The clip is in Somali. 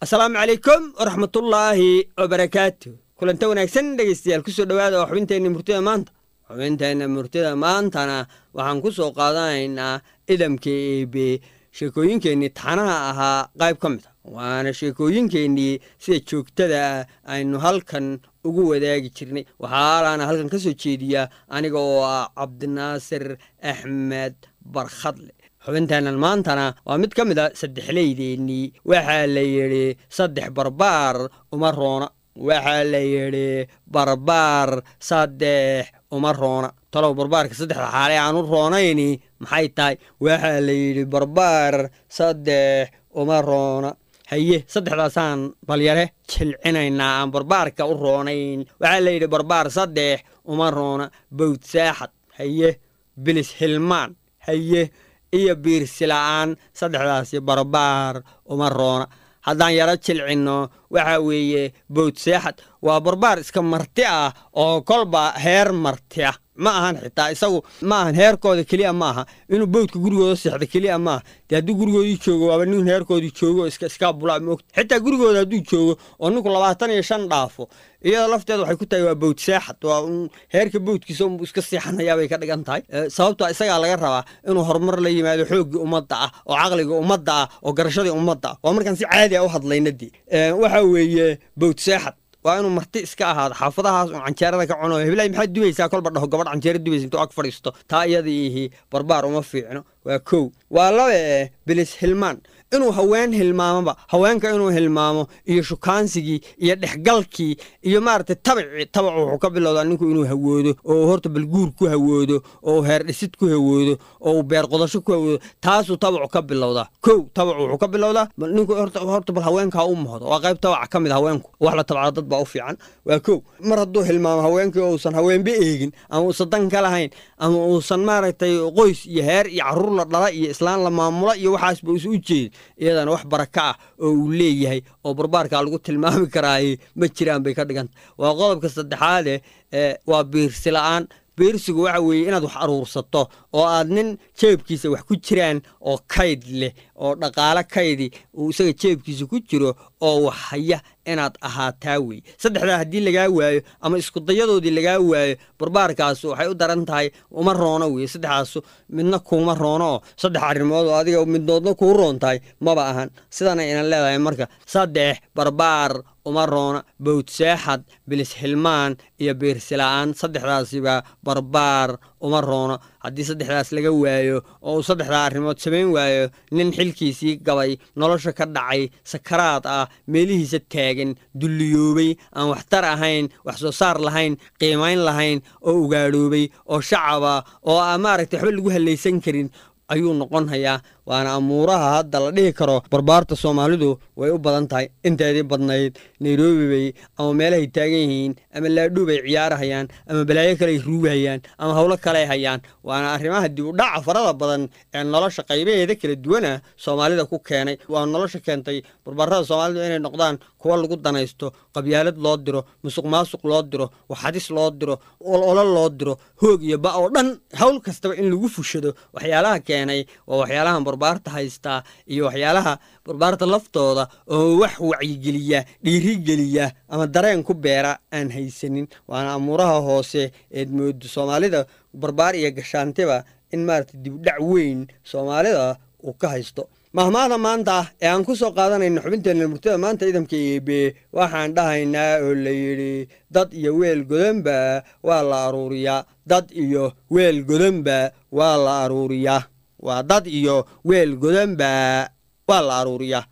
asalaamu calaykum waraxmatullaahi wabarakaatu kulanta wanaagsan dhegeystayaal kusoo dhowaada oo xubinteenna murtida maanta xubinteenna murtida maantana waxaan ku soo qaadanaynaa idamka eebe sheekooyinkeennii taxanaha ahaa qayb ka mid a waana sheekooyinkeennii sida joogtada aynu halkan ugu wadaagi jirnay waxaalaana halkan ka soo jeediya aniga oo ah cabdinaasir axmed barkhadle xubinteennan maantana waa mid ka mid a saddexleydeennii waxaa la yidhi saddex barbaar uma roona waxaa la yidhi barbaar saddex uma roona talow barbaarka saddexda xaale aan u roonayni maxay tahay waxaa la yidhi barbaar saddex uma roona haye saddexdaasaan balyare jilcinaynaa aan barbaarka u roonayn waxaa la yidhi barbaar saddex uma roona bawd saaxad haye bilis hilmaan haye iyo biirsila'aan saddexdaasi barbaar uma roona haddaan yaro jilcinno waxa weeye bawd seexad waa barbaar iska marti ah oo kolba heer marti ah ma ahan xitaa isagu ma ahan heerkooda keliya ma aha inuu bawdka gurigooda seexdo keliya maaha dee hadduu gurigoodii joogo waaba nin heerkoodii joogo iska iskaa bulaa moogta xitaa gurigooda hadduu joogo oo ninku labaatan iyo shan dhaafo iyadoo lafteeda waxay ku tahay waa bawd seexad waa un heerka bawdkiisa unbuu iska seexanayaa bay ka dhigan tahay sababto isagaa laga rabaa inuu horumar la yimaado xooggii ummadda ah oo caqligii ummadda ah oo garashadii ummadda ah waa markaan si caadi a u hadlaynadii waxa weeye bawd seexad waa inuu marti iska ahaado xaafadahaas uun canjeerada ka cuno heblaay maxaad dubaysaa kolba dhaho gabadh canjeera dubaysa intuu ag fadhiisto taa iyadiihi barbaar uma fiicno waa kow waa laba eh bilis hilmaan inuu haween hilmaamoba haweenka inuu hilmaamo iyo shukaansigii iyo dhexgalkii iyo maaragtay tabacii tabacu wuxuu ka bilowdaa ninku inuu hawoodo oo horta balguur ku hawoodo oo heer dhisid ku hawoodo oo beer qodasho ku hawoodo taasuu tabacu ka bilowdaa kow tabacu wuxuu ka bilowdaa ninku horta bal haweenkaa u mohdo waa qayb tabaca ka mid haweenku wax la tabcado dad baa u fiican waa kow mar hadduu hilmaamo haweenkii uusan haweenba eegin ama uusan dan ka lahayn ama uusan maaragtay qoys iyo heer iyo caruur la dhala iyo islaan la maamula iyo waxaasba usa u jeedin iyadana wax baraka ah oo uu leeyahay oo barbaarkaa lagu tilmaami karaaye ma jiraan bay ka dhiganta waa qodobka saddexaade waa biirsila'aan biirsigu waxa weeye inaad wax aruursato oo aad nin jeebkiisa wax ku jiraan oo kayd leh oo dhaqaalo kaydi uu isaga jeebkiisa ku jiro oo wax haya inaad ahaataa wey saddexdaa haddii lagaa waayo ama iskudayadoodii lagaa waayo barbaarkaasu waxay u daran tahay uma roono wey saddexdaasu midna kuuma roono oo saddex arrimood oo adiga midnoodna kuu roon tahay maba ahan sidana inan leedahay marka saddex barbaar uma roona bawd seexad bilis hilmaan iyo biirsila'aan saddexdaasiba barbaar uma roono haddii saddexdaas laga waayo oo uu saddexdaa arrimood samayn waayo nin xilkiisii gabay nolosha ka dhacay sakaraad ah meelihiisa taagan dulliyoobay aan waxtar ahayn wax soo saar lahayn qiimayn lahayn oo ugaadhoobay oo shacaba oo aan maaragtay waxba lagu hallaysan karin ayuu noqon hayaa waana amuuraha hadda la dhihi karo barbaarta soomaalidu way u badan tahay inteedii badnayd nairobi bay ama meelahay taagan yihiin ama laadhuu bay ciyaarahayaan ama balaayo kaleay ruugahayaan ama howlo kaley hayaan waana arrimaha dib u dhaca farada badan ee nolosha qaybaheeda kala duwana soomaalida ku keenay waa nolosha keentay barbaarada soomaalidu inay noqdaan kuwa lagu danaysto qabyaalad loo diro musuq maasuq loo diro waxadis loo diro ololo loo diro hoog iyo ba oo dhan howl kastaba in lagu fushado waxyaalaha keenay waa waxyaalahan barbaarta haystaa iyo waxyaalaha barbaarta laftooda oo wax wacyigeliya dhiirigeliya ama dareen ku beera aan haysanin waana amuuraha hoose eed moodo soomaalida barbaar iyo gashaantiba in maarata dibdhac weyn soomaalida uu ka haysto mahmaada maanta ee aan ku soo qaadanayno xubinteenna murtada maanta idamka eebe waxaan dhahaynaa oo la yidhi dad iyo weel godanba waa la aruuriyaa dad iyo weel godanba waa la aruuriyaa waa dad iyo weel godanba waa la aruuriyaa